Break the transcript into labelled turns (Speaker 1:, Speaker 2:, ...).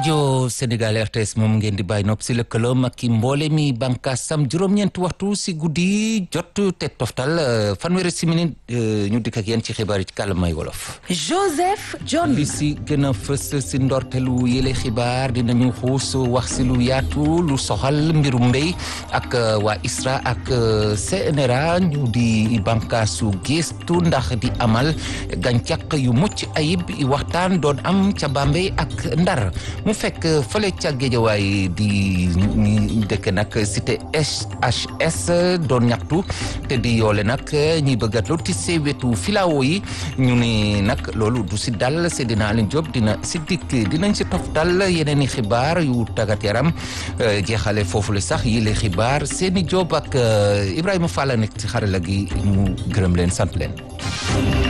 Speaker 1: rajo Sénégal RTS moom ngeen di bàyyi nopp si lëkkaloom ak i mboole mi bànkaasam juróom-ñeenti waxtu si guddi jot te toftal fanweeri simili ñu dikk ak yéen ci xibaar yi ci kàllaamay wolof.
Speaker 2: Joseph John.
Speaker 1: li si gën a fës si ndortelu yële xibaar dinañu xuus wax si lu yaatu lu soxal mbirum mbéy ak waa ISRA ak CNRA ñu di bànkaasu gëstu ndax di amal gàncax yu mucc ayib waxtaan doon am ca Bambey ak Ndar. mu fekk fële ca géejawaay di ñi dëkk nag cité SHS doon ñaxtu te di yoole nag ñi bëgg a lotissé wetu filao yi ñu ne nag loolu du si dal Seydina Alioune Diop dina si dikk dinañ si toftal yeneen i xibaar yu tàggat yaram jeexale foofu la sax yi le xibaar seeni Diop ak Ibrahima Fall nekk ci xarala gi ñu gërëm leen sant leen